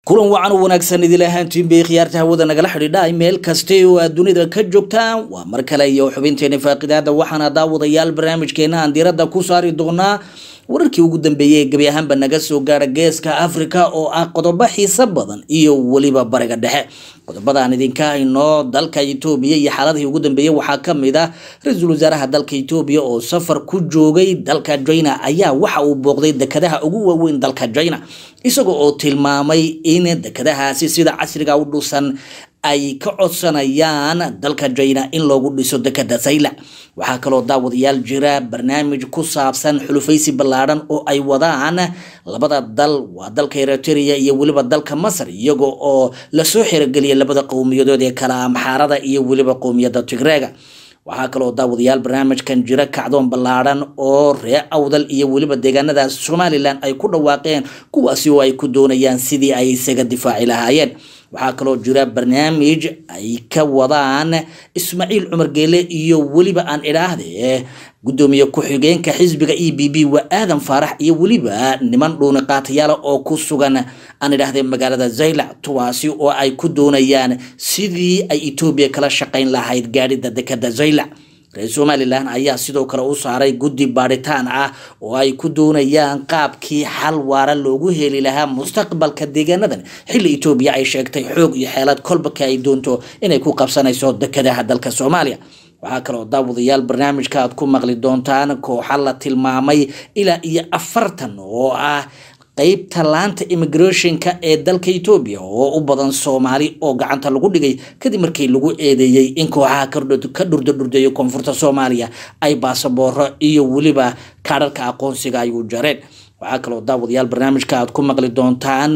kulan wacan u wanaagsan idil ahaantiin bay khiyaarta hawada nagala xidhiidha meel kasta oo aad dunida ka joogtaan waa mar kale iyo xubinteena faaqidaada waxaana daawadayaal barnaamijkeena aan diiradda ku saari doonaa wararkii ugu dambeeyey ee gebi ahaanba naga soo gaara geeska africa oo ah qodobo xiiso badan iyo weliba bariga dhexe qodobada aan idinka hayno dalka etoobiya iyo xaaladihii ugu dambeeyey waxaa kamid ah ra-iisul wasaaraha dalka etoobiya oo safar ku joogay dalka china ayaa waxa uu booqday dekadaha ugu waaweyn dalka china isaga oo tilmaamay in dekadahaasi sida casriga u dhusan ay ka codsanayaan dalka china in loogu dhiso dekada sayla waxaa kaloo daawadayaal jira barnaamij ku saabsan xulufaysi ballaadhan oo ay wadaan labada dal waa dalka eritrea iyo weliba dalka masar iyaga oo lasoo xerogeliyay labada qowmiyadood ee kala amxaarada iyo weliba qowmiyadda tigreega waxaa kaloo daawadayaal barnaamijkan jira kacdoon ballaadhan oo ree awdal iyo weliba deegaanada somalilan ay ku dhawaaqeen kuwaasi oo ay ku doonayaan sidii ay isaga difaaci lahaayeen waxaa kaloo jira barnaamij ay ka wadaan ismaaciil cumar geele iyo weliba aan idhaahde gudoomiye ku-xigeenka xisbiga e b b waa aadan faarax iyo weliba niman dhuuni qaatayaala oo ku sugan aan idhaahde magaalada zaylac tuwaasi oo ay ku doonayaan sidii ay etoobiya kala shaqayn lahayd gaadhida dekada zaylac reer somalilan ayaa sidoo kale u saaray guddi baadhitaan ah oo ay ku doonayaan qaabkii xal waara loogu heli lahaa mustaqbalka deegaanadan xilli etoobiya ay sheegtay xoog iyo xeelad kolbaka ay doonto inay ku qabsanayso dekadaha dalka soomaaliya waxaa kaloo daawadayaal barnaamijka aad ku maqli doontaan kooxa la tilmaamay ilaa iyo afartan oo ah qeybta laanta immigrationka ee dalka etoobiya oo u badan soomaali oo gacanta lagu dhigay kadib markii lagu eedeeyey in kooxaha ka dhurdadhurdeeya koonfurta soomaaliya ay baasabooro iyo weliba kaadharka aqoonsiga ay u jareen waxaa kaloo daawadayaal barnaamijka aad ku maqli doontaan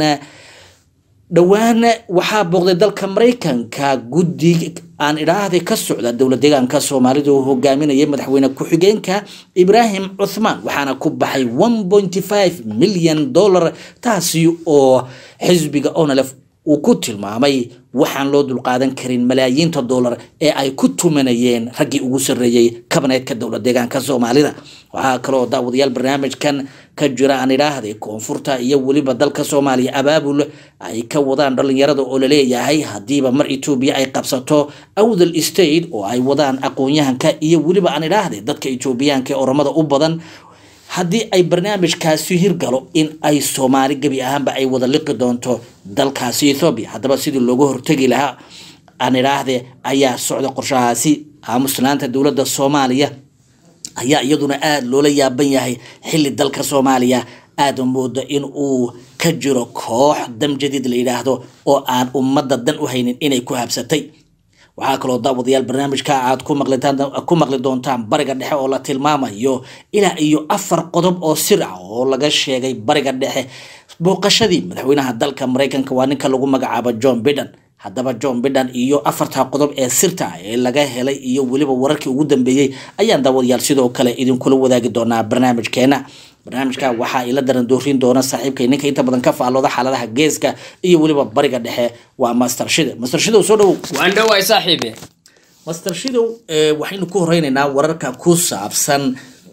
dhowaan waxaa booqday dalka maraykanka guddi aan idhaahday ka socda dowlad deegaanka soomaalida uu hogaaminayay madaxweyne ku-xigeenka ibraahim cuthmaan waxaana ku baxay one pointy five milyan dollar taasi oo xisbiga onalef uu ku tilmaamay waxaan loo dulqaadan karin malaayiinta dollar ee ay ku tumanayeen raggii ugu sarreeyey kabaneedka dowlad deegaanka soomaalida waxaa kaloo daawadayaal barnaamijkan ka jira aan idhaahday koonfurta iyo weliba dalka soomaaliya abaabul ay ka wadaan dhalinyarada oo laleeyahay haddiiba mar etoobiya ay qabsato awdal state oo ay wadaan aqoon-yahanka iyo weliba aan idhaahday dadka etoobiyaanka ee oromada u badan haddii ay barnaamijkaasi hirgalo in ay soomaali gebi ahaanba ay wada liqi doonto dalkaasi ethoobiya haddaba sidii looga hortegi lahaa aan idhaahde ayaa socda qorshahaasi aamuslaanta dowladda soomaaliya ayaa iyaduna aada loola yaaban yahay xilli dalka soomaaliya aada mooda in uu ka jiro koox dam jadiid la yidhaahdo oo aan ummadda dan u haynin inay ku habsatay waxaa kaloo daawadayaal barnaamijka aad ku maqli doontaan bariga dhexe oo la tilmaamayo ilaa iyo afar qodob oo sir ah oo laga sheegay bariga dhexe booqashadii madaxweynaha dalka maraykanka waa ninka lagu magacaabo john biden haddaba john biden iyo afarta qodob ee sirta ah ee laga helay iyo weliba wararkii ugu dambeeyey ayaan daawadayaal sidoo kale idinkula wadaagi doonaa barnaamijkeena barnaamijka waxaa ila daran doorin doona saaxiibkay ninka inta badan ka faallooda xaaladaha geeska iyo weliba bariga dhexe waa master shide master shidow soo dhowow waan dhowaay saaxiibe master shidow waxaynu ku horeynaynaa wararka ku saabsan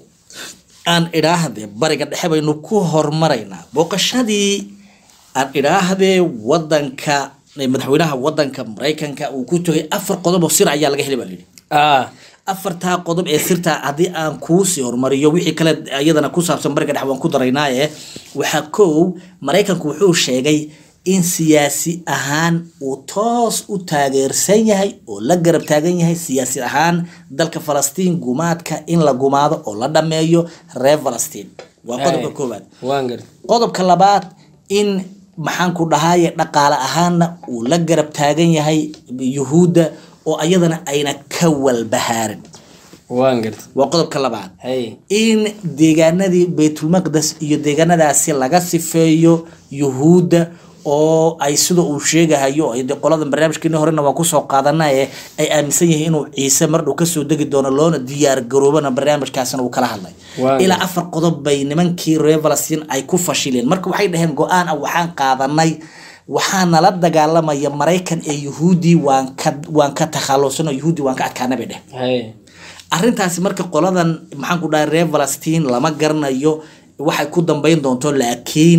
aan idhaahde bariga dhexe baynu ku hormaraynaa booqashadii aan idhaahde wadanka madaxweynaha wadanka maraykanka uu ku tegay afar qodob oo sir ayaa laga helay baa layidhi afartaa qodob ee sirta haddii aan kuusii hormariyo wixii kale iyadana ku saabsan bariga dhex waan ku daraynaaye waxaa kow maraykanku wuxuu sheegay in siyaasi ahaan uu toos u taageersan yahay oo la garab taagan yahay siyaasi ahaan dalka falastiin gumaadka in la gumaado oo la dhameeyo reer falastiin waa qodobka koowaad waan gar qodobka labaad in maxaan ku dhahaye dhaqaale ahaanna uu la garab taagan yahay yuhuudda oo ayadana ayna ka walbahaarin waan gart waa qodobka labaad hay in deegaanadii baytulmaqdes iyo deegaanadaasi laga sifeeyo yuhuudda oo ay sida uu sheegahayo de qolada barnaamijkeeni horena waan kusoo qaadanaye ay aaminsan yihiin inuu ciise mardhow kasoo degi doono loona diyaar garoobana barnaamijkaasna uu kala hadlay Waaw. ilaa afar qodob bay nimankii reer falastiin ay ku fashileen marka waxay dhaheen go-aan ah waxaan qaadanay waxaa nala dagaalamaya maraykan ee yuhuudi waan ka waan ka takhalusano yuhuudi waan ka adkaana bay dheh hay arrintaasi marka qoladan maxaan ku dhahay reer falastiin lama garanayo waxay ku dambeyn doonto laakiin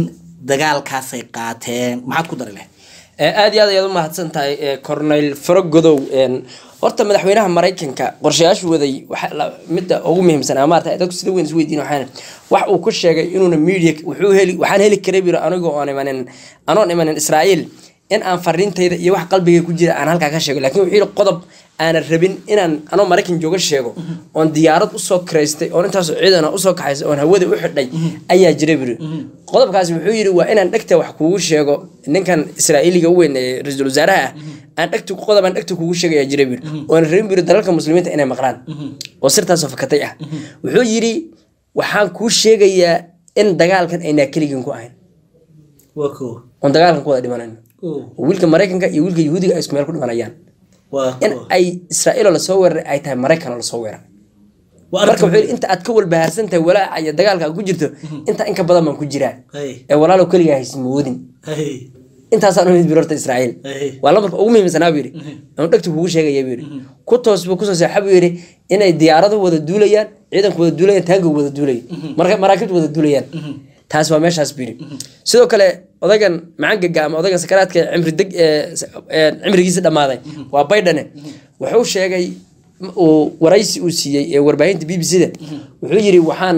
dagaalkaasay qaateen maxaad ku dari lahayd Eh, aad iyo aad ayaad u mahadsan tahay eh, cornel faragodow een, horta madaxweynaha maraykanka qorshayaashu waday waxa la- midda ugu muhiimsan ama maarata dadku sida weyn isweydiin waxaan wax uu ku sheegay inuuna media wuxuu heli waxaan heli karay biro anigoo aan imanin anoon imanin israa'iil in aan fariintayda iyo wax qalbiga ku jira aan halkaa ka sheego laakiin wuxuu yidhi qodob aanan rabin inaan anoo maraykan jooga sheego oon diyaarad usoo kiraystay oon intaasoo ciidana usoo kaxaysay oon hawada u xidhay ayaa jira biri qodobkaasi wuxuu yidhi waa inaan dhegta wax kuugu sheego ninkan israa'iiliga u weyn ee ra-iisul wasaaraha ah aan dhegta qodob aan dhegta kuugu sheegaya jira biri oon rabin biri dalalka muslimiinta inay maqlaan oo sirtaasoo fakatay ah wuxuu yidhi waxaan kuu sheegayaa in dagaalkan aynaa keligin ku ahayn waa ko oon dagaalkan ku wada dhimanayno oo wiilka maraykanka iyo wiilka yahuudiga ay isku meel ku dhimanayaan waa in ay israa'iiloo lasoo weeraray ay tahay maraykan oo lasoo weeraray marka wuxuu yidhi inta aad ka walbahaarsan tahay walaaca iyo dagaalka aad ku jirto inta in ka badan baan ku jiraa ee walaalow keligaa haysi moodin intaasaan umid bir horta israa'iil Hey. waa lambarka ugu muhiimsanaa buu yidhi aan dhegtu kugu sheegaya buu yidhi ku toos buu kusoo seexa buu yidhi inay diyaaradu wada duulayaan ciidanku wada duulayaan taangu wada duulaya marka maraakiibtu wada duulayaan taas waa meeshaas buu yidhi sidoo kale odaygan macangaga ama odaygan sakaraadka ee cimri deg ee ee cimrigiisa dhammaaday waa baydhane wuxuu sheegay uu waraysi uu siiyey ee warbaahinta b b c da wuxuu yidhi waxaan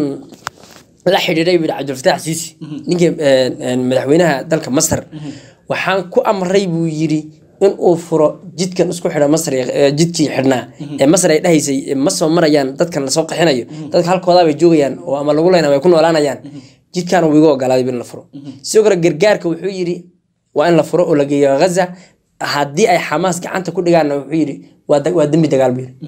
la xidhiidhay buu yidhi cabdulfataax siisi ninkii een, een, madaxweynaha dalka masar waxaan ku amray buu yidhi in uu furo jidkan isku xidha masar iyo- ee, jidkii xidhnaa ee masar ay dhahaysay ee ma soo marayaan dadkan lasoo qaxinayo dadka halkoodaa bay joogayaan oo ama lagu leyn ama ay ku noolaanayaan jidkan uu igu ogolaaday buu in la furo sidoo kale gargaarka wuxuu yidhi waa in la furo oo la geeyo ghaza haddii ay xamaas gacanta ku dhigaanna wuxuu yidhi waa da- waa dembi dagaal buu yidhi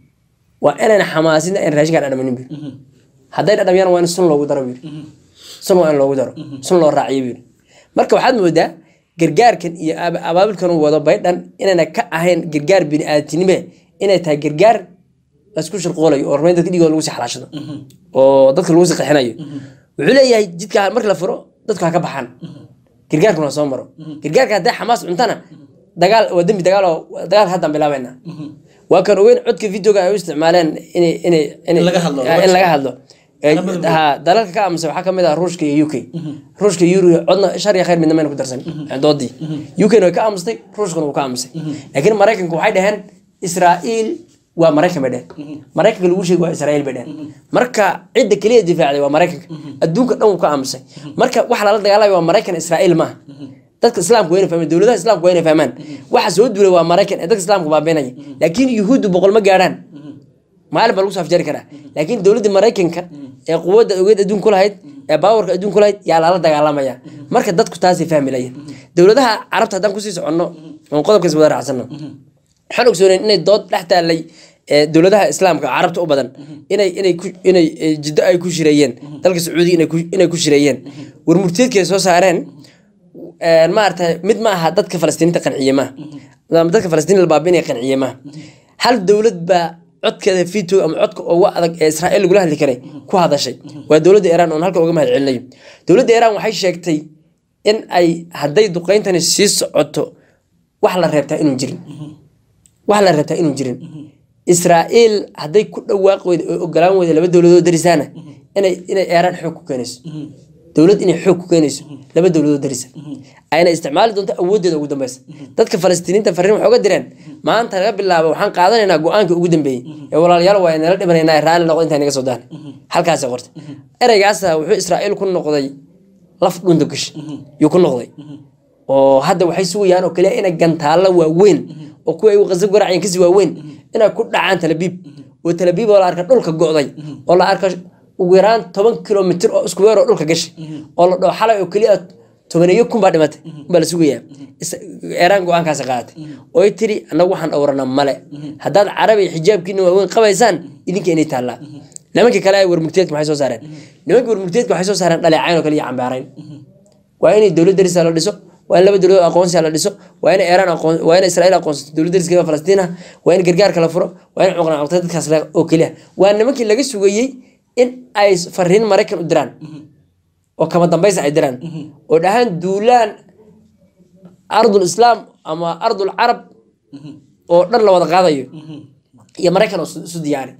waa inayna xamaasinna in raashinkaan dhadhamanin buu yidhi hadday dhadhamiyaan waa in sun loogu daro buu yidhi sun waa in loogu daro sun loo raaciyo buu yidhi marka waxaad moodaa gargaarkan iyo aba- abaabulkan uu wado baydhan inayna ka ahayn gargaar bini-aadinime inay tahay gargaar laisku shirqoolayo oo rumayn dadka dhigooda lagu sii xalaashado oo dadka lagu sii qaxinayo wuxuu leeyahay jidka marka la furo dadku ha ka baxaan gargaarkuna soo maro gargaarka hadday xamaas cuntana dagaal waa dembi dagaal oo dagaal haddaan bilaabayna waa kan ogeyn codka videoga ay u isticmaaleen inay inay inay laga hadlo. in laga hadlo ha dalalka ka aamusay waxaa kamid ah ruushka iyo uk ruushka iyo Euro- codna shar iyo khayr midna mayna ku darsan doodii ukna way ka aamustay ruushkana wuu ka aamusay laakiin maraykanku waxay dhaheen israa'iil waa maraykan bay dheheen maraykanka lagu sheegi waa israa'iil bay dheheen marka cidda keliya difaacday waa maraykanka adduunka dhan wuu ka aamusay marka waxa lala dagaalamaya waa maraykan israa'iil maaha dadka islaamka waa inay fahmaan dowladaha islaamka waa inay fahmaan waxa soo duulay waa maraykan ee dadka islaamka baabiinaya laakiin yuhuuddu boqol ma gaadhaan maalin baa lagu soo afjari karaa laakiin dowladda maraykanka ee quwadda ogeed adduun ku lahayd ee baawarka adduun ku lahayd yaa lala dagaalamaya marka dadku taasay fahmi lahayn dowladaha carabta haddaan kusii soconno oon qodobkaas wada raacsanno waxaan ogsoonayn inay dood dhex taallay ee dowladaha islaamka carabta u badan inay inay ku inay ee, jiddo ay ku shireeyeen dalka sacuudiga inay ku- inay ku shireeyeen war murteedkay soo saareen een, maaragtay mid ma aha dadka falastiiniinta qanciye maaha ama dadka falastiiniin la baabiinaya qanciye maaha hal dowlad baa codkeeda fito ama codka ugu adag ee israa'iil lagula hadli karay ku hadashay waa dowladda iiraan oon halka uga mahad celinayo dowladda iiraan waxay sheegtay in ay hadday duqeyntani sii socoto wax la reebtaa inuu jirin wax la reebtaa inuu jirin israa'iil hadday ku dhawaaq weyda oo ogolaan weyda laba dowladood darisaana inay inay iiraan xoog ku keenayso dowlad inay xoog ku keenayso laba dowladood darisa ayna isticmaali doonto awooddeeda ugu dambeysa dadka falastiiniinta fariin waxay uga direen maanta laga bilaabo waxaan qaadanaynaa go-aanka ugu dambeeyey ee walaalayaal waa inala dhimanaynaa raalli noqdo intaa naga soo daana halkaasay qortay ereygaasa wuxuu israa'iil ku noqday laf dhunta gash yuu ku noqday oo hadda waxay sugayaan oo kaliya inay gantaallo waaweyn oo kuwa ay qasab garaacayeen kasii waaweyn inay ku dhacaan talabiib oo talabiib oo la arka dhulka go'day oo la arka ugu yaraan toban kilomitir oo isku weer oo dhulka gashay oo la dhaho xalay oo keliya tobaneeyo kun baa dhimatay baa la sugayaa Is- eeraan go-aankaasi qaadatay oo ay tiri annagu waxaan dhowranaa male haddaad carabi xijaabkiina waaweyn qabaysaan idinka inay taallaa nimankii kale ay warmurteedka maxay soo saareen nimankii warmurteedka waxay soo saareen dhaleecayn oo kale iyo cambaarayn waa inay dowlad darisa la dhiso waa in laba dowladood aqoonsiya la dhiso waa in iiraan aqoon waa in israa'iil aqoonsato dowlad dariskeeda falastiin ah waa in gargaarka la furo waa in cuqna cuqtay dadkaas le- oo keliya waa nimankii laga sugayey in ay fariin maraykan u diraan oo kama dambaysa ay diraan oo dhahaan duulaan ardul islaam ama ardul carab oo dhan la wada qaadayo iyo maraykan oo isu isu diyaari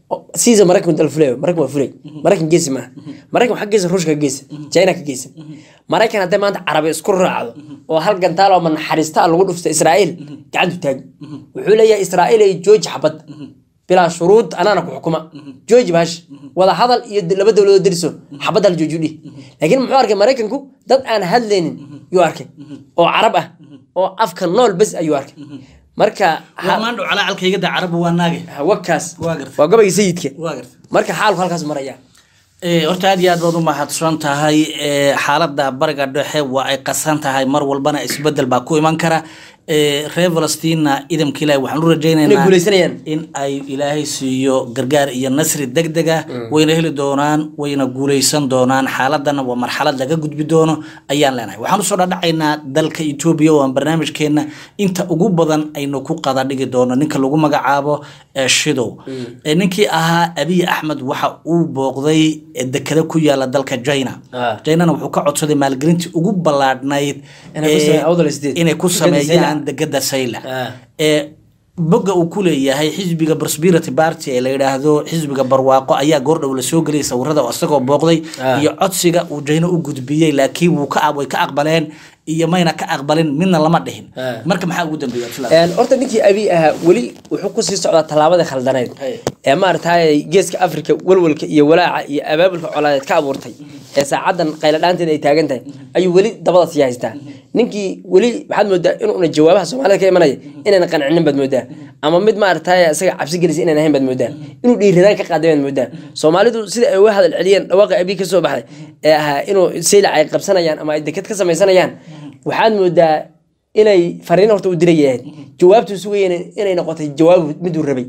siisa maraykan dal fulay maraykan waa fulay maraykan geesi maaha maraykan waxaa geesa ruushka ka geesa china ka geesa maraykan hadday maanta carabi isku raacdo oo hal gantaal oo manaxariista ah lagu dhufta israa'iil gacantu taagi wuxuu leeyahay israa'iil ay jooji xabad bilaa shuruud anaana ku xukuma jooji bahash wada hadal iyo laba dowladood deriso xabadda la joojiyo dhih laakiin muxuu arkay maraykanku dad aan hadlaynin yuu arkay oo carab ah oo afka nool bes ayuu arkay marka ha- maandhow calacalkayga da carabu waa naage wakaas Waa gartay. waa gabayga sayidka waa garta marka xaalku halkaas maraya Eh, horta aad iyo aad baad u mahadsan tahay Eh, xaaladda bariga dhexe waa ay qasan tahay mar walbana isbedel baa ku iman kara Eh, reer falastina idamka ilaahi waxaan u inay rajaynaynaa guuleysanayaan in ay ilaahay siiyo gargaar iyo nasri deg deg ah wayna heli doonaan wayna guuleysan doonaan xaaladana waa marxalad laga gudbi doono ayaan leenahay waxaan usoo dhadhacaynaa dalka etoobiya oo aan barnaamijkeena inta ugu badan aynu ku qada dhigi doono ninka lagu magacaabo eh, shidow Eh, ninkii ahaa abiy axmed waxa uu booqday eh, dekada ku yaala dalka china Ah. chinana wuxuu ka codsaday maalgelintii ugu ballaadhnayd Inay ku eh, sameeyaan Awdal State. inay ku Dekada sameeyaan Saylac. degada saylac Ah. ee bogga uu ku leeyahay xisbiga prosperity party ee la yidhaahdo xisbiga barwaaqo ayaa goordhow lasoo geliyay sawirada oo isagoo booqday Ah. iyo codsiga uu jayno u gudbiyey laakiin wuu ka way ka aqbaleen iyo mayna ka aqbalin midna lama dhihin Ah. marka maxaa ugu dambeeya Abdullah? Een, horta ninkii abi ahaa weli wuxuu kusii socdaa tallaabadii khaldaneyd Hey. ee maaragtay geeska afrika walwalka iyo walaaca iyo abaabulka colaadeed ka abuurtay ee saacadan qayladhaanteeda ay taagan tahay ayuu weli dabada sii haystaa ninkii weli waxaad moodaa inuuna jawaabaha soomaalida ka imanaya inayna qancinin baad moodaa ama mid maaragtay isaga cabsi gelisa inaan ahayn baad moodaa inuu dhiiradaan ka qaaday baad moodaa soomaalidu sida ay uga hadal celiyeen dhawaaqa abi ka soo baxday ee ahaa inuu saylac ay qabsanayaan ama ay deked ka samaysanayaan waxaad moodaa inay fariin horta u dirayahayd jawaabtuu sugayeen inay noqotay jawaab miduu rabay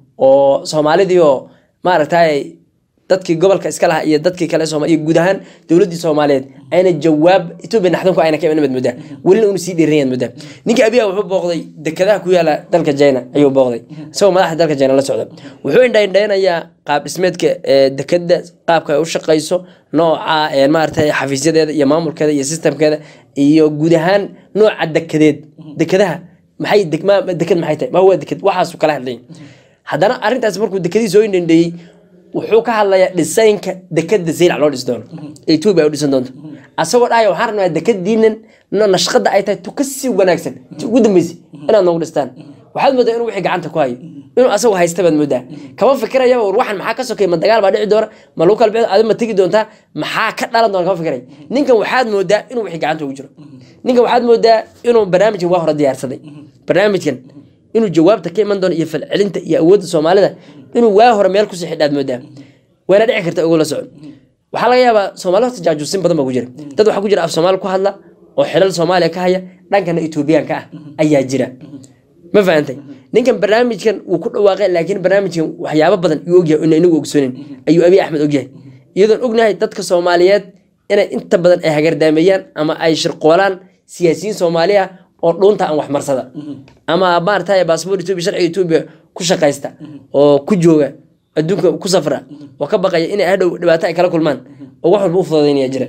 oo soomaalidii oo maaragtay dadkii gobolka iska lahaa iyo dadkii kale Soomaali iyo guud ahaan dowladdii Soomaaliyeed ayna jawaab Itoobiya naxdinku ayna ka iman mid mudda weli uu sii dheereeyay mudda ninkii abiya wuxuu booqday dekadaha ku yaala dalka China ayuu booqday isagoo madaxda dalka China la socda wuxuu indhaynaynayaa qaab dhismeedka ee dekada qaabka ay u shaqeyso nooca ee maaragtay xafiisyadeeda iyo maamulkeeda iyo systemkeeda iyo guud ahaan nooca dekadeed dekadaha maxay degma dekad maxay tahay ma huwa dekad waxaas kala hadlay haddana arrintaas markuu dekadii soo indhandheeyey wuxuu ka hadlayaa dhisaynka dekada zeylac loo dhisi doono ee etoobiya ay u dhisan doonto asagoo dhahaya waxaan rabnaa dekadiinan no nashqada ay tahay tu ka sii wanaagsan ti ugu dambeysay inaad noogu dhistaan waxaad moodaa inuu wixii gacanta ku hayo inuu asagu haysta baad moodaa kama fikirayaba war waxan maxaa ka sokay ma dagaal baa dhici doona ma lagu kala bixi adi ma tegi doontaa maxaa ka dhalan doona kama fikiraya ninkan waxaad moodaa inuu wixii gacanta ugu jiro ninkan waxaad moodaa inuu barnaamijkan waa hore diyaarsaday barnaamijkan inuu jawaabta ka iman doono iyo falcelinta iyo awoodda soomaalida inuu waa hore meel kusii xidhaad moodaa wayna dhici karta ugu la socon waxaa laga yaabaa soomaali horta jaajuusin badan baa ku jira dad waxaa ku jira af soomaali ku hadla oo xilal soomaaliya ka haya dhankana etoobiyaanka ah ayaa jira ma fahantay ninkan barnaamijkan wuu ku dhawaaqay laakiin barnaamijkan waxyaabo badan yuu ogyahay ina inagu ogsoonin ayuu abiy axmed ogyahay iyadoon ognahay dadka soomaaliyeed inay inta badan ay hagardaameeyaan ama ay shirqoolaan siyaasiyiin soomaali ah oo dhuunta aan waxmarsada ama maaragtay baasboor etoobiya sharciga etoobiya ku shaqaysta oo ku jooga adduunka ku safra oo ka baqaya inay hadhow dhibaato ay kala kulmaan oo wax walba u fududaynaya jira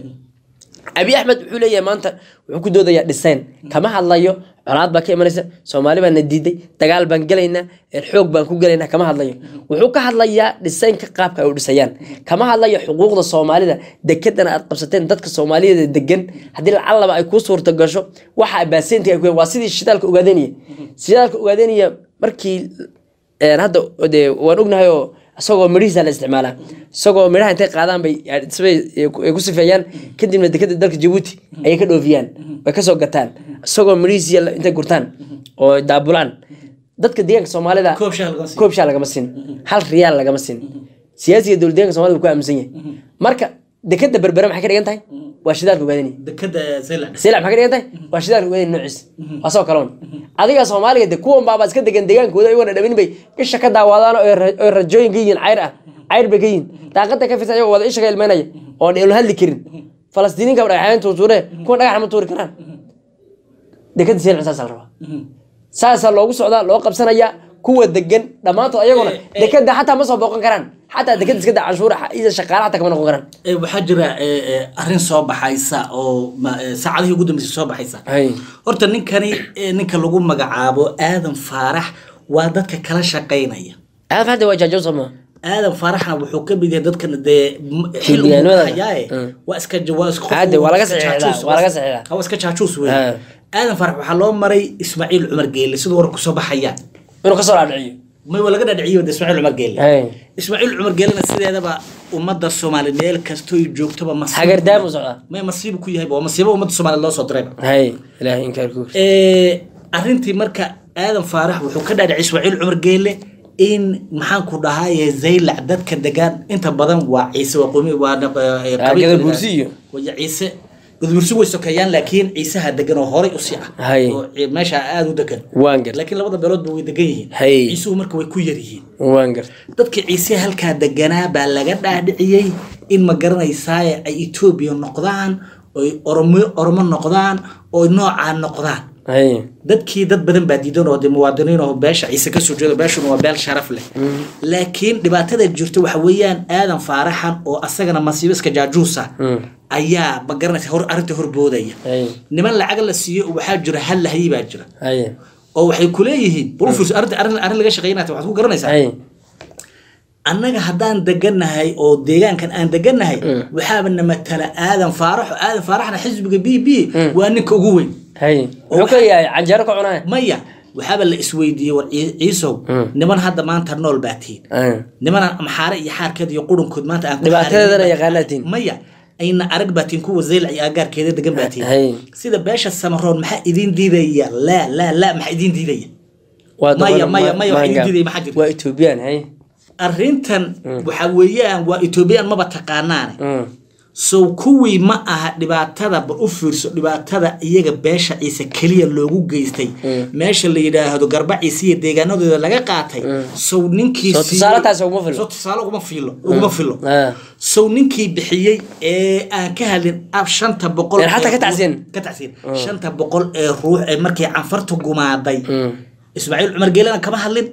abiy axmed wuxuu leeyahay maanta wuxuu ku doodayaa dhisayn kama hadlayo colaad baa ka imanaysa soomaali baan na diiday dagaal baan gelaynaa xoog baan ku gelaynaa kama hadlayo wuxuu ka hadlayaa dhisaynka qaabka ay u dhisayaan kama hadlayo xuquuqda soomaalida dekedana aad qabsateen dadka soomaaliyada degan haddii lacalaba ay kuu suurta gasho waxa baaseynta ay ku waa sidii shidaalka ogaadenaya shidaalka ogaadenaya markii een, hadda dee waan ognahay oo isagoo midhihiisa la isticmaalaa isagoo midhaha intay qaadaan bay sibay ay ku sifeeyaan kadibna dekada dalka jabuuti ayay ka dhoofiyaan way kasoo gataan isagoo midhihiisi intay gurtaan oo daabulaan dadka deegaanka soomaalida Koob shaah lagama siin. koob shaah lagama siin hal riyaal lagama siin siyaasiga dowlad deegaanka soomaalida wuu ku aaminsan yahay marka dekada berbere maxay ka dhigan tahay waa shidaalka ogaadanaya dekada saylac sila maxay ka dhigan tahay waa shidaalka ogaadaya noociis waa soo kaloon adiga soomaaliga de kuwan baaba iska degan degaankooda iyagona dhamin bay isha ka daawadaan oo ay ra- oo ay rajooyin ka yihiin cayr ah cayr bay ka yihiin daaqada ka fisa iyagoo wada isha ka ilmeynaya oon ila hadli karin falastiiniinka dhagaxyaan tuurtuure kuwan dhagax ma tuuri karaan dekada sila saasaa la rabaa saasaa loogu socdaa loo qabsanayaa kuwa degan dhammaantood ayaguna Eh, eh. dekada xataa ma soo booqan karaan xataa dekada iska da canshuura iyo shaqaale xataa kama noqon karaan Eh, waxaa jira eh, eh, arrin soo baxaysa oo ma- eh, saacadihii ugu dambeysay soo baxaysa Hay. horta ninkani eh, ninka lagu magacaabo aadan faarax waa dadka kala shaqaynaya aad hadda waa jaajow sooma aadan faaraxna wuxuu ka mid yahay dadkan dee m- xil uu Xildhibaanada. hayaaye Mm. waa iska ja- waa iska Caadi, waa laga iska saxiixdaa, jaajuus, waa laga saxiixdaa. waa iska jaajuus wey Ah. aadan faarax waxaa loo maray ismaaciil cumar geelle siduu warku soo baxayaan inuu kasoo dhaadhiciyo may waa laga dhadhiciyo de ismaaciil cumar geelle Hay. ismaaciil cumar geellena sideedaba ummadda soomaali meel kastoy joogtoba masiib hagardaam u socdaa may masiibu ku yahay waa masiibo ummadda soomaaliya loo soo dirayba hay ilaahay inkaarku Ee, arrintii marka aadan faarax wuxuu ka dhaadhicay ismaaciil cumar geelle in maxaan ku dhahaye zaylac dadka degaan inta badan waa ciise waa qomi waa naq- ee, Ah, qabiilka Gadabursi iyo? waya ciise gadabursi way sokeeyaan laakiin ciisaha degan oo horay usii ah Hay. oo ci- meesha aada u degan waan gart laakiin labada beeloodba way degan yihiin Hay. ciisuhu marka way ku yar yihiin waan gart dadka ciise halkaa deganaa baa laga dhaadhiciyey in ma garanaysaaye ay etoobiya noqdaan oy oromo oromo noqdaan oy noocaa noqdaan hay dadkii dad badan baa diidan oo de muwaadiniin oo beesha ciise kasoo jeedo beeshuna waa beel sharaf leh laakiin dhibaatada jirta waxa weeyaan aadan faaraxan oo asagana masiibo iska jaajuusa ayaa ma garanaysa hor arrinta horboodaya hay niman lacag la siiyo oo waxaa jira hal lahayay baa jira hay oo waxay kuleeyihiin bulfus arrinta arrin arrin laga shaqeynaya waxaad ku garanaysaa hay annaga haddaan degannahay oo deegaankan aan degannahay waxaaba na matala aadan faaraxo aadan faaraxna xisbiga b b waa ninka ugu weyn hay muxuu ka yahay canjeero ka cunaya maya waxaaba la isweydiiyey war Cii- ciisow niman hadda maanta nool baa tihiin Hay. niman maxaare iyo xaarkeed iyo qurunkood maanta aan ku Dhibaatadeedana xaarin- yaqaanaa tihiin. maya ayna arag baa tihiin kuwa zeylac iyo agaarkeeda degan baa Hay. tihiin sida beesha samaroon maxaa idiin diidaya laa laa laa maxaa idiin diidaya waa Maya, doqon- maya, ma- maya, wax maangaab. idin diiday maxaa jirta? waa ethoobiyan hay arrintan waxa weeyaan waa etoobiyaan maba taqaanaane Mm. sow kuwii ma aha dhibaatada ba u fiirso dhibaatada iyaga beesha ciise keliya loogu geystay meesha la yidhaahdo garba ciise iyo deegaanadooda laga qaatay sow ninkii Soo siiyey- tusaale taasi uguma fillo. soo tusaale uguma filo uguma filo Ah. sow ninkii bixiyey ee aan ka hadlin ab shanta boqol Ee, xataa ee ka tacsiin. ruux- ka tacsiin shanta boqol ee ruux ee markii canfartu gumaaday ismaaciil cumar geelana kama hadlin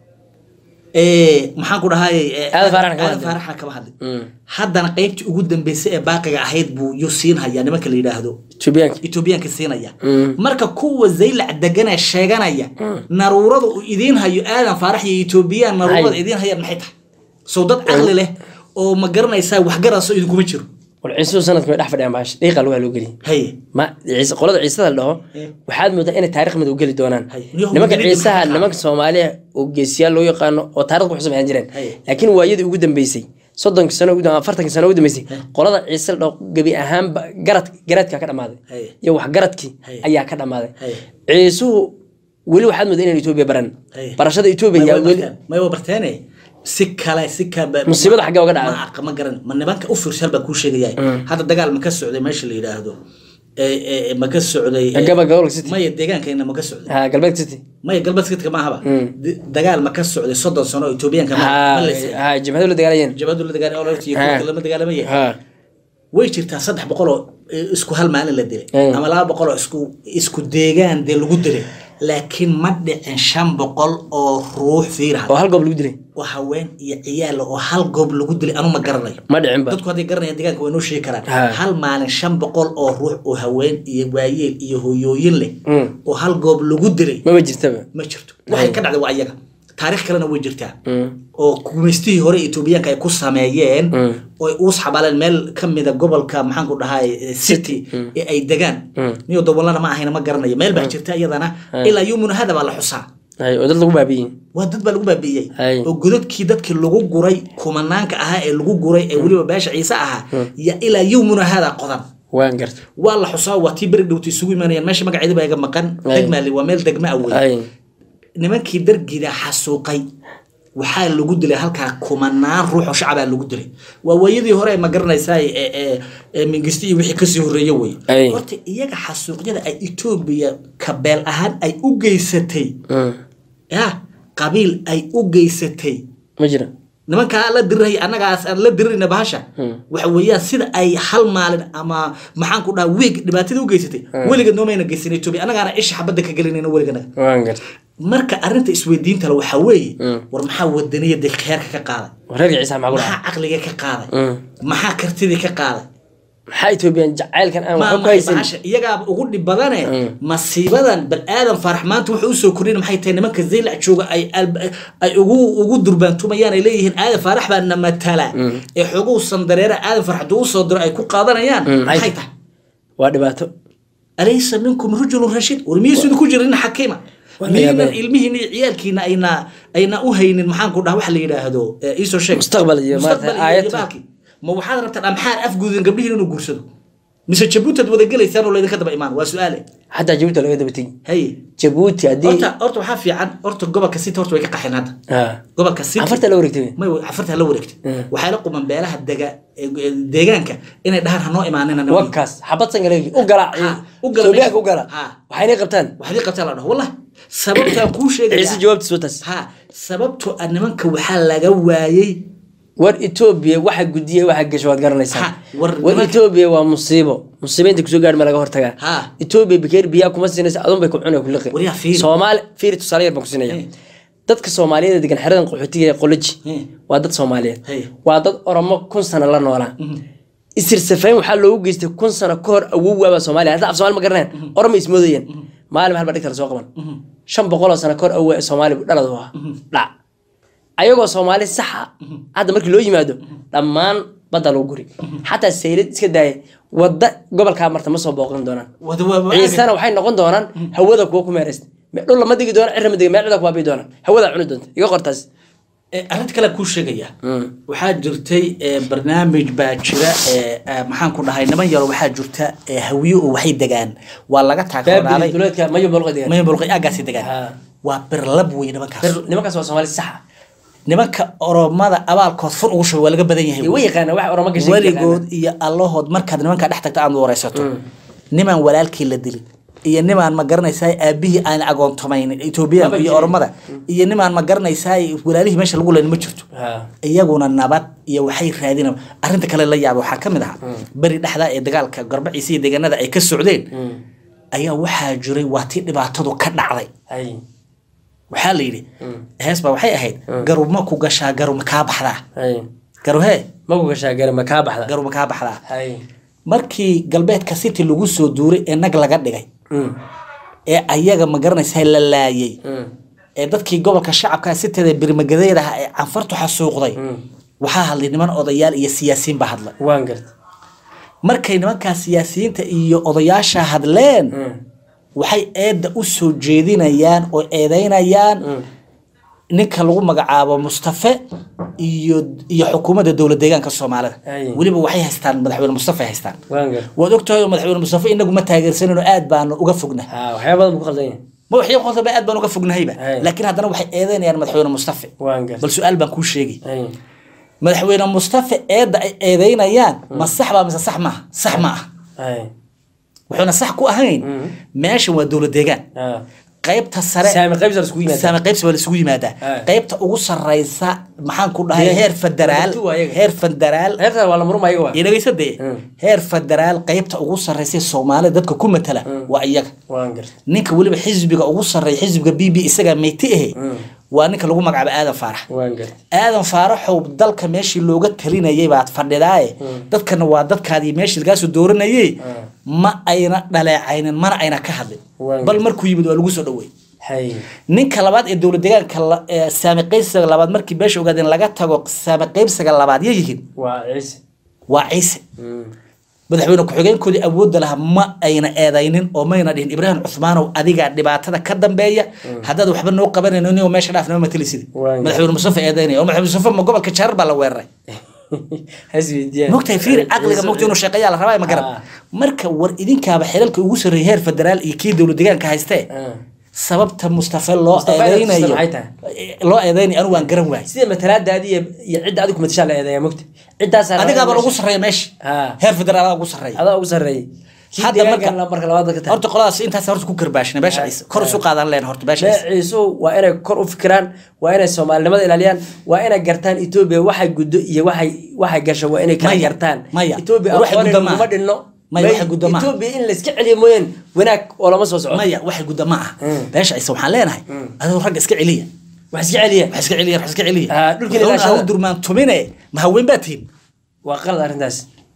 ee maxaan ku dhahay Aadan Faaraxna kama hadlin. faaraxna kama hadlin Mm. haddana qaybtii ugu dambeysay ee baaqiga ahayd buu yuu siinhayaa nimanka la yidhaahdo ethoobiyaanka etoobiyaanka siinaya Mm. marka kuwa zaylac deganee sheeganaya naruurada uu idiin hayo aadan faarax iyo etoobiyaan naruurada Hay. idiin hayaan maxay tahay sow dad caqli leh oo ma garanaysaa waxgarasoo idinkuma jiro war ciisuhu sanadka way dhex fadhiyaan baash dhiiqa lugaa loo geliy haye ma ciise qolada ciisada la dhaho Eh. waxaad moodaa inay taariikh mid u geli doonaan Hay. Niyahow, nimanka magaalada ciisaha maxaa nimanka soomaaliya oo geesiyaal loo yaqaano oo taariikh ku xusamayaan jireen Hay. laakiin waayadii ugu dambeysay soddonkii sano ugu- afartankii sano ugu dambeysay qolada ciise la dhaho gebi ahaanba garad garadkaa ka dhamaaday Hay. iyo waxgaradkii Hay. ayaa ka dhamaaday Hay. ciisuhu weli waxaad moodaa inaan etoobiya baran Hay. barashada etoobiya yaa weli may wa barteene si kale si kale Musiibada xaggee uga dhacday? ma aqa ma garan ma nimanka u fiirsan baa kuu sheegaya hadda dagaal ma ka socday meesha la yidhaahdo ee ee ma ka socday ee, Gaba- gobolka City. maya deegaankeena ma ka socday ha galbeed city maya galbeed sidka ma ahaba De- dagaal ma ka socday soddon sano oo etoobiyaanka ma ha ma leysay ha jabhadu la dagaalayeen jabadu la dagaal iyo Ha. kuwa lama dagaalamaya ha way jirtaa saddex boqol oo eh, isku hal maalin la dilay Mm. ama laba boqol oo isku isku deegaan dee lagu dilay laakiin ma dhicin shan boqol oo ruux fiiraha oo hal goob lagu dilay oo haween iyo ciyaal oo hal goob lagu dilay anu ma garanayo ma dhicin ba dadku hadday garanayaan deegaanka way noo sheegi karaan Ha. hal maalin shan boqol oo ruux oo haween iyo waayeel iyo hooyooyin leh Mm. oo hal goob lagu dilay maba jirtaba ma jirto waxay ka dhacday waa iyaga taariikh kalena way jirtaa Mm. oo gumaystihii hore etoobiyaanka ay ku sameeyeen Mm. oo ay uus xabaaleen meel ka mida gobolka maxaan ku dhahay eh, city ee ay degaan Mm. niyo dobolana ma ahayna ma garanayo meel baa jirta iyadana ilaa yumuna hada baa la xusaa hay oo dad lagu baabi'iyey waa dad baa lagu baabi'iyey Hay. oo godadkii dadkii lagu guray kumanaanka ahaa ee lagu guray ee weliba beesha ciise ahaa ya ilaa yumuna hada qodan waan garta waa la xusaa waa tii beri dhowta isugu imaanayaan meesha magaceeda baa iga maqan Hay. degmaali waa meel degma ah wey hay nimankii dargida xasuuqay waxaa lagu dilay halkaa kumanaan ruux oo shacabaa lagu dilay waa waayadii hore ma garanaysaa ee ee ee mingisti iyo wixii kasii horreeye wey Ay. horta iyaga xasuuqyada ay etoobiya kabeel ahaan ay u geysatay Mm. ya qabiil ay u geysatay ma jira nimankaa la diriraya annagaas aan la dirirayna bahasha waxa weeyaan sida ay hal maalin ama maxaan ku dhaha wiig dhibaatada u geysatay weligeed noomayna geysan etoobiya annagaana isha xabadda ka gelinayna weliganaga waan garta marka arrinta isweydiinta le waxaa weeye war maxaa wadaniyada kheerka ka qaaday reerka ciise maxaa ku maxaa dhaca caqliga ka qaaday Mm. maxaa kartidii ka qaaday maxaa etoobiyan jacaylkan aan waxba ku maama haysan bahasha iyagaaba ugu dhib badane masiibadan bal aadan faarax maanta wuxuu usoo kordhin maxay tahay nimanka zeylac jooga ay alb- ay ugu ugu durbaantumayaan ay leeyihiin aadan faarax baa na matala ee xoguhu sandareera aadan faarax hadduu usoo diro ay ku qaadanayaan maxay tahay waa dhibaato alaysa minkum rajulun rashiid war miyaysudu ku jirin xakiima Waa la miyaynan yaabay. ilmihiina iyo ciyaalkiina ayna ayna u haynin maxaanku dhaha waxa la yidhaahdo ee, iisoo sheeg Mustaqbal iyo Mustaqbal maaragtay iyo- aayad. iyo baalkii. ma waxaad rabtaan amxaar afguudin gabdhihiin inuu guursado mise jabuutaad wada gelaysaan oo laydinka daba imaan waa su-aale xataa jabuuti laga daba tegi haye jabuuti haddii horta horta waxaa fiican horta gobolka city horta way ka qaxeen hadda Ah. gobolka city afarta la wareegtay may cafarta la wareegtay waxay la quman beelaha dega ee- ee deegaanka inay dhahaan hanoo imaanina nimanka. wakaas xabad sangalegi u galaac Ha, u gala Soomaaliya meesha. u gala Ha. waxaynay qabtaan waxdii qabtaa la dhaho wallah sababtaan kuu sheegaya ciise jawaabtiis wataas ha sababtoo ah nimanka waxaa laga waayey war etoobiya waxa gudiya waxa gasho waad garanaysaa Ha, war war nimanka- etoobiya waa musiibo musiibo inta kusoo gaadh ma laga hortagaa Ha. etoobiya bakeer biyaa kuma siinaysa adun bay ku cunay ku liqi War yaa fiiri. soomaali fiiri tusaale yar baan ku siinaya Hey. dadka soomaaliyeed ee degan xeradan qaxootiga ee qoloji Hey. waa dad soomaaliyeed Hey. waa dad oromo kun sano la noolaa isirsafayn waxaa loogu geystay kun sano ka hor awowwaabaa soomaaliya hadda af soomaali ma garanayaan oromo ismoodayeen maalin halba dhigta lasoo qaban shan boqoloo sano ka hor awow soomaali dhalad u ahaa dhac ayagoo soomaali saxa hadda markii loo yimaado dhammaan badda lagu guri xataa saylad iska daaya wadda gobolkaa marta ma soo booqan doonaan wada waa ciisana waxay noqon doonaan hawada kuwa ku meeraysta Me- dhul lama digi doona cirra ma digi meel cida kuwaabii doonaan hawada cuni doonta iga qortaas Eh, arrinta kale kuu sheegaya waxaa jirtay eh, barnaamij baa jira eh, eh, maxaan ku dhahay niman yaro waxaa jirta eh, hawiye oo waxay degaan waa laga baabili taageeraaday duleedka mayo bolqa degan maya bolqay aagaasi degaan Ha. waa birlab wey nimankaas nimankaas waa soomaali saxa nimanka oromada abaalkood fur ugu shubay waa laga badan yahay way yaqaana wax orama gashay weligood iyo allahood markaad nimankaa dhex tagta aad wareysato nimaan walaalkii la dilin iyo nimaan ma garanaysaa aabihii aan agoontomaynin etoobiyaanka iyo jirin. oromada iyo nimaan ma garanaysaa walaalihii meesha lagu leyn ma jirto iyaguna nabad iyo waxay raadina arrinta kale la yaaba waxaa ka mid ahaa beri dhexdaa ee dagaalka garbaciisa iyo deegaanada ay ka socdeen ayaa waxaa jiray waa tii dhibaatadu ka dhacday waxaa la yidhi hees baa waxay ahayd garuma ku gashaa garuma kaa baxdaa garuhee maku gashaa gari ma kaa baxda garuma kaa baxdaa Hay. markii galbeedka city lagu soo duuray ee nag laga dhigay Mm. ee ayaga ma garanaysaa la laayay Mm. ee dadkii gobolka shacabka siteeda birmagadeed ah ee canfartu xasuuqday waxaa hadlay niman odayaal iyo siyaasiyiin baa hadlay waan garta markay nimankaa siyaasiyiinta iyo odayaasha hadleen waxay eedda u soo jeedinayaan oo eedeynayaan ninka lagu magacaabo mustafe iyo iyo xukuumadda dowlad deegaanka soomaalida Ay. weliba waxay haystaan madaxweyne mustafe ay haystaan waan garta waad ogtahay oo madaxweyne mustafe inagu ma taageersanino aad baanu uga fognahay ha waxyaaba badan buu ku qaldan yahay ma waxyo qodobba aad baan uga fognahayba Ay. laakiin haddana waxay eedeynayaan madaxweyne mustafe waan garta bal su-aal baan kuu sheegay Hay. madaxweyne mustafe eedda ay eedeynayaan ma sax baa mise sax maaha sax ma ah Hay. wuxuuna sax ku ahayn meeshan waa dowlad deegaan Ha. qaybta sare saami qaybsa la iskugu yimaada saame qaybsi waa la isugu yimaadaa Ay. qaybta ugu sareysa maxaan ku dhahay Dee, heer federaal wadatu waa iyaga. heer federaal heerta waa la murma ayaga waa iyo dhegeysa dee Mm. heer federaal qaybta ugu sareysa ee soomaalida dadka ku matala waa iyaga waan garta ninka weliba xisbiga ugu sarreeya xisbiga b b isagaa meyti ahe waa ninka lagu magacaabo aadan faarax waan garta aadan faaraxow dalka meeshii looga talinayay baad fadhidaaye dadkana waa dadkaadii meeshii lagaasoo dooranayay ma ayna dhaleecaynin mana ayna ka hadlin Waan bal markuu yimid waa lagu soo dhowey hay ninka labaad ee dowlad deegaanka la- ee saami qaybsiga labaad markii beesha ogaadeen laga tago saami qaybsiga labaad yay yihiin waa ciise waa ciise Mm. madaxweyne ku-xigeenkoodii awoodda lahaa ma ayna eedaynin oo mayna dhihin ibraahim cuthmaanow adigaa dhibaatada ka dambeeya haddaad waxba noo qabanayno inuu meesha dhaaf nama matelisid Waan madaxweyne mustafa eedaynaya oo madaxweyne mustafa ma gobolka jaarar baa la weeraray hasweydiiyaan mogtahay fiiri caqliga mogta inuu shaqeeyaa la rabaa ma garan Ah. marka war idinkaaba xilalka ugu sarreeyay heer federaal iyo kii dowlad deegaanka haystee Ah. sababta mustafa loo Mustafa inaad eedeynayo tustan maxay loo eedeynayo anigu waan garan waayay sida matalaadaadi iyo iyo cidda adigu matashaa la eedeeya mogta ciddaasaa adigaaba lagu sarreeya meesha Ah. heer federaal ugu sarreeya adaa ugu sarreeyay kii Hadda marka- deegaanka marka labaad ka tahay horta qoladaas intaas horta ku karbaashina beesha Ah. ciise kor isu qaadan leen horta beesha ciise beeciisu waa inay kor u fikiraan waa inay soomaalinimada ilaaliyaan waa inay gartaan etoobiya waxay guddo iyo waxay waxay gasho waa inay kala Maya, gartaan maya. etoobiya Waxay aqoon guddo maaha. kuma dhinno Maya, waxay guddo maaha. etoobiya in la iska celiyo mooyaan wanaag oo lama soo soco maya waxay gudda ma ah Mm. beesha ciise waxaan leenahay adoo ragga iska celiya wax iska celiya wax iska celiya wax iska celiya Ah, dhulkiina Wuxuuna ilaashada. ha u durmaan tumine ma haween baa tihin waa qalad arrintaas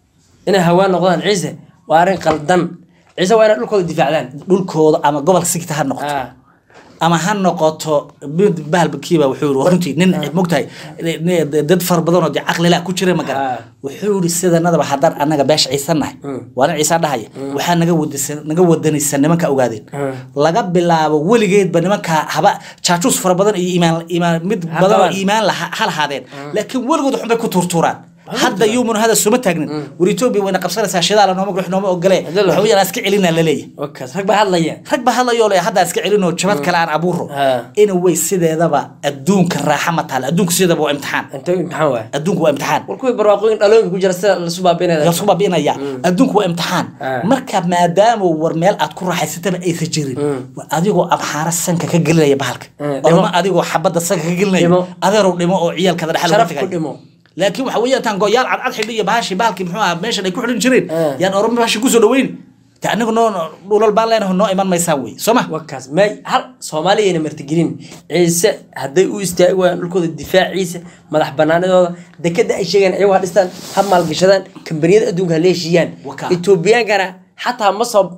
inay hawaan noqdaan ciise waa arrin qaldan ciise waa inay dhulkooda difaacdaan dhulkooda ama gobolka sigta ha noqoto Ah. ama ha noqoto mid bahalkiiba wuxuu yiri runtii nin mogtahay nin- dad fara badan oo dee caqli la ku jira ma Ah. garan wuxuu yiri sidanadaba haddaan annaga beesha ciisanahay waa nin ciisa dhahaya waxaa naga wadisa naga wadanaysa nimanka ogaadeen laga bilaabo weligeedba nimanka haba jaajuus fara badan iyo iimaan iimaan mid Ha badan oo qabaan. iimaan laha ha lahaadeen laakiin weligood waxbay ku tuurtuuraan hadda yuumun hada suma taagnin war etoobiya wayna qabsanaysaa shidaala nooma gurux nooma ogole Hadda- waxa weeyaan iska celinaa laleeyahay wakaas rag baa hadlaya rag ba hadlayoo le haddaa iska celinoo jabad kale aan abuuro Ah. ina way sideedaba adduunka raaxa ma taala adduunka sideedaba waa imtixaan inta imtixaan waay adduunku waa imtixaan war kuwii barwaaqooyin dhalooyinka ku jira sida lasu baabinaya yaa isku baabi'inaya adduunku waa imtixaan Ah. marka maadaama war meel aad ku raaxaysataba aysan jirin waa adigoo abxaara sanka ka gelinaya bahalka Mm, dhimo. ama adigoo xabadda sanka ka gelinaya Dhimo. adeerow dhimo oo ciyaalkada dhexal Sharaf ku dhimo. laakiin waxa weeyaan taan goyaal cadcad xidhi iyo bahashi bahalkii muxuu ahaa meeshan ay ku xidhin jireen Ah. yaan oroma bahashi kusoo dhaweyn ta anagu noo dhulal baan leenaho noo iman maysaa wey soo ma wakaas may hal soomaaliyayna martigelin ciise hadday u istaagi waayaan dhulkooda difaaciisa madax banaanidooda dekada ay sheegaan ayagu ha dhistaan ha maalgashadaan kambaniyada adduunka ha leeshiyaan Wakaa. etoobiyaankana xataa ma soo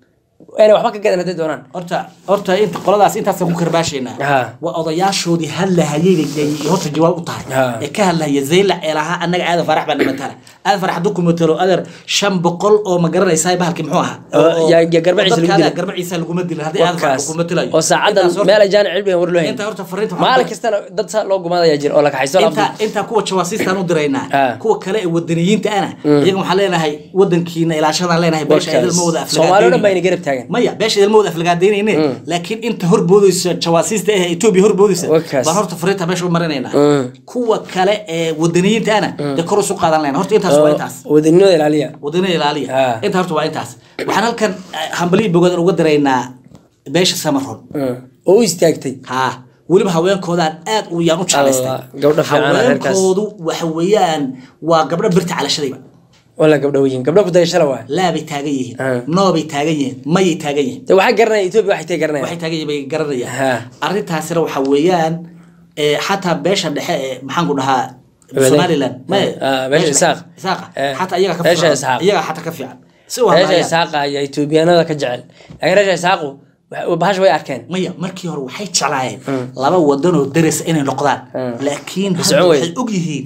inay waxba ka gadan hadday doonaan horta horta inta qoladaas intaasaan ku karbaashaynaa Ha. waa odayaashoodii hadlahayay bay horta jawaab u tahay Ha. ee ka hadlahaya zayla ee lahaa annaga aadan farax baa namatala aadan farax hadduu ku matalo adeer shan boqol oo ma garanaysaa bahalkii muxuu ahaa Oo, yaa- yaa garbaciisa lagu dadkaada dilay. garbaciisa laguma dilin haddii aadan farax wakaas ku matalayo oo saacadan Intaas horta- meel ay jaani cilmigan war loo hayn inta horta fariinta waxaan maalin ku- kastana dad saa loo gumaadaya jir oo la kaxayso inta inta kuwa jawaasiistaan u diraynaa Ah. kuwa kale ee wadaniyiinta ana iyaga waxaan leenahay wadankiina ilaashadaan leenahay beesha idil ma wada soomaaliya dhan baa ina aflagaadeynin garab taagan maya beesha idil ma wada aflagaadaynayne laakiin inta horboodaysa jawaasiista eh etoobiya horboodaysa Wakaas. baan horta fariinta meesha u marinaynaa Mm. kuwa kale ee wadaniyiinta ana dee kor usu qaadan leenaa horta intaas waa intaas wadaninimada ilaaliya wadaniga ilaaliya Ah. inta horta waa intaas waxaan halkan eh, hambalyo bogadan uga diraynaa beesha samaron oo u istaagtay haa weliba haweenkoodaan aad u yaan u jeclaystay Allah, gabdho fiican ah reerkaas. haweenkoodu waxa weeyaan waa gabdho birta calashadayba wala gabdho weyin gabdho ku dayashala waay laabay taagan yihiin Ah. noobay taagan yihiin mayay taagan yihiin de waxaa garanaya etoobiya waxay tay garanaya waxay taagan yihiin bay garanayaan Ha. arrintaasina waxa weeyaan eh, xataa beesha dhexe ee maxaanku dhahaa Wadaag. somaliland maye Ah, beesha Isaaq. isaaqa Eh, xataa iyaga ka beesha fiican Isaaq. iyaga xataa ka fiican si u reesha hadlayaan isaaqa ayaa etoobiyaanada ka jecel laakiin reesha isaaqu wax- bahasha way arkeen maya markii hore waxay jeclaayeen laba wadan oo daris inay noqdaan Mm. laakiin Socon hadda wey. waxay og yihiin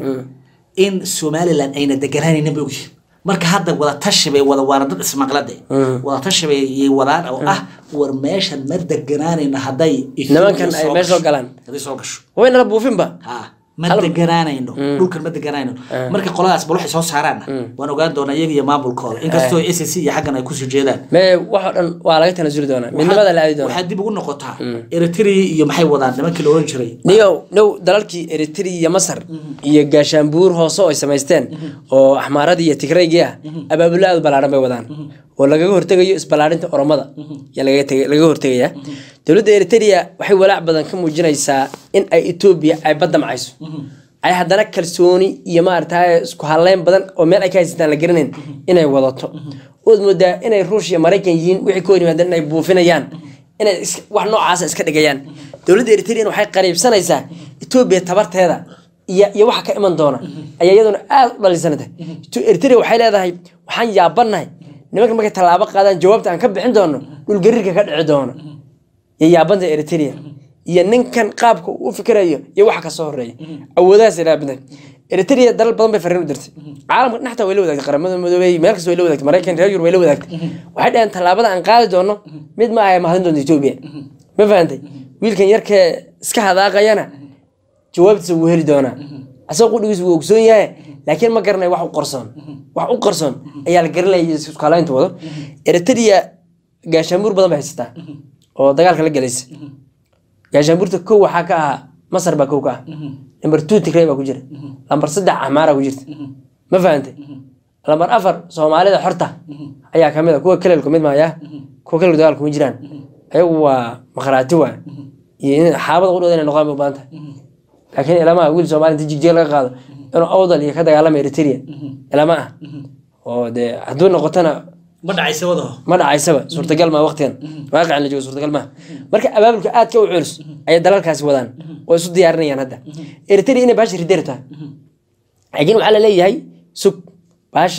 in somaliland ayna deganaanaynin bay og yihiin marka hadda wada tashi bay wada waana dad ismaqlade wada tashi bay yay wadaan oo ah war meeshan ma deganaanayno hadday Nimankan ay soo meesha soo gasho. galaan. hadday soo gasho way nala buufinba ha ma Hal- deganaanayno dhulkan ma deganaanayno marka qoladaas bal waxay soo saaraanna waan ogaan doonaa iyaga iyo maamulkooda inkastoo s c iyo xaggan ay kusii jeedaan mee waxoo dhan waa laga tanasuli doonaa midnimada la aadi doonaa waxaa dib ugu noqotaa eritrea iyo maxay wadaan nimankii la oran jiray niyow now dalalkii eritrea iyo masar iyo gaashaanbuur hoose oo ay samaysteen oo axmaaradii iyo tigraygii ah abaabulo aad u ballaaran bay wadaan oo lagaga hortegayo isballaarinta oromada yaa lagaga tega- lagaga hortegaya dowladda eritrea waxay walaac badan ka muujinaysaa in ay etoobiya ay badda macayso ay haddana kalsooni iyo maaragtay isku halleyn badan oo meel ay ka haysataan la garanayn inay wadato ood moodaa inay ruush iyo maraykan yihiin wixii ka hor yimaadeen inay buufinayaan inay is- wax noocaasa iska dhigayaan dowladda eritrea waxay qariibsanaysaa etoobiya tabarteeda iyo iyo waxa ka iman doona ayaa iyaduna aad u dhalisanata eritrea waxay leedahay waxaan yaabanahay nimanka markay tallaabo qaadaan jawaabta aan ka bixin doono dhulgariirka ka dhici doono iyo yaabanta eritrea iyo ninkan qaabka uu u fikirayo iyo waxa kasoo horeeya awoodahaas ilaabada eritrea dalal badan bay fariin u dirtay caalamka dhexta way la wadaagtay qaramada midoobey meel kasta way la wadaagtay maraykan reer yurub way la wadaagtay waxay dhaheen tallaabada aan qaadi doono mid ma aha mahadin doonta etoobiya ma fahantay wiilkan yarkee iska hadaaqayana jawaabtiisa wuu heli doonaa asagoo qudhigiisa wuu ogsoon yahay laakiin ma garanay wax u qarsoon wax u qarsoon ayaa la garanaya iskalaynta wado eritrea gaashaanbuur badan bay haysataa oo dagaalka la galaysa gaashaanbuurta kow waxaa ka ahaa masar baa kow ka ah number two tigray baa ku jira lambar saddex axmaara ku jirta ma fahantay lambar afar soomaalida xorta ayaa kamid a kuwa kelelku mid maaya kuwa kelelku dagaal kuma jiraan ayagu waa makhraati waa iyo in xaabada qudhooda inay noqdaan bay u baahan tahay laakiin ilama wiil soomaali inta jigjeeg laga qaado inuu awdal iyo ka dagaalama eritrea ilama ah oo dee hadduu noqotona ma dhacaysa wadaho ma dhacaysaba suurtagal maa waqtigan waaqicin la joogo suurtagal maaha marka abaabulka aadka u culus ayay dalalkaasi wadaan oo isu diyaarinayaan hadda eritrea inay baasha rideer tahay laakiin waxaa laleeyahay sug baashan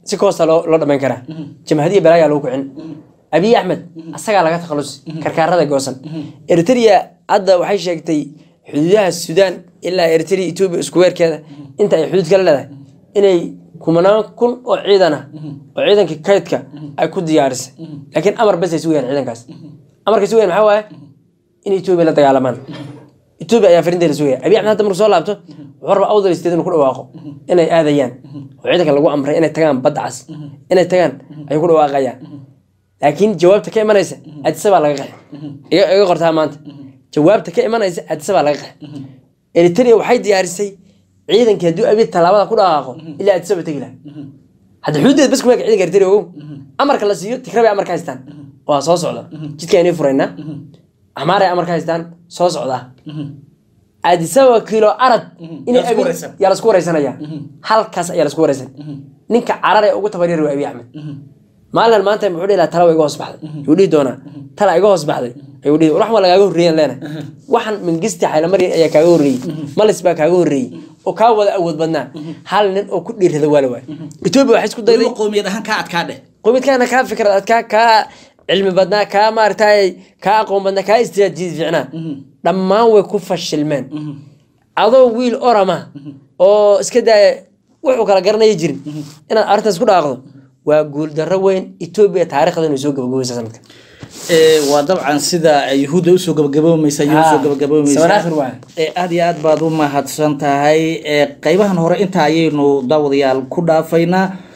si koosta loo loo dhamayn karaa jamhadiya balaayaa lagu kicin abiy axmed asagaa laga takhalusi karkaarada goosan eritrea hadda waxay sheegtay xuduudaha suudaan ilaa eritrea etoobiya isku weerkeeda inta ay xuduud kala leedahay inay kumanaan kun oo ciidan ah oo ciidankii kaydka ay ku diyaarisay laakiin amar bes ay sugayaan ciidankaas amarkay sugayaan maxaa waaye in etoobiya la dagaalamaan etoobiya ayaa farinteeda sugaya abiy axmed hadda markuu soo laabto wuxuu rabaa awdal state inuu ku dhawaaqo inay aadayaan oo ciidanka lagu amray inay tagaan badda cas inay tagaan ayuu ku dhawaaqayaan laakiin jawaabta ka imanaysa adisa baa laga qaxay iga iga qortaa maanta jawaabta ka imanaysa adisa baa laga qaxay eritrea waxay diyaarisay ciidankii hadduu abiy tallaabada ku dhaqaaqo ilaa adisa ba tegi laha hadda xuduudeed bas kuma eg ciidanka eritrea ogow amarka la siiyo tigra bay amarka haystaan waa soo socda jidka inay furaynaa axmaaray amarka haystaan soo socdaa adisaba kilo arad inay Yaa lasku abi wareysan. yaa lasku wareysanaya halkaas ayaa lasku wareysan ninka carar ee ugu tabaryar waa abiy axmed maalin maanta muxuu dhihi lahaa tala waa iga hoos baxday yuu dhihi doonaa tala iga hoos baxday ayuu dhihi wax ma lagaaga horreeyan leena waxan mingisti xaylamari ayaa kaaga horreeyey malis baa kaaga horreeyey oo kaa wada awood badnaa hal nin oo ku dhiirada waa la waay etoobiya waxay isku dayday weliba qowmiyad ahaan kaa adkaa dheh qomidkaana kaa fikrad adkaa kaa cilmi badnaa kaa maaragtay kaa aqoon badnaa kaa istiraatiiji fiicnaa dhammaan way ku fashilmeen adoo wiil orama oo iska daaya wuxuu kala garanaya jirin inaad arrintaas ku dhaaqdo waa guuldarro weyn etoobiya taariikhda inay soo gabagabaysa sanadka Ee, waa dabcan sida yuhuudda usoo gabagaboomaysa ayay usoo Ah, gabagaboomaysa sabanaakhir waaye. Ee, aad iyo aad baad u mahadsan tahay Ee, qaybahan hore inta ayaynu daawadayaal ku dhaafaynaa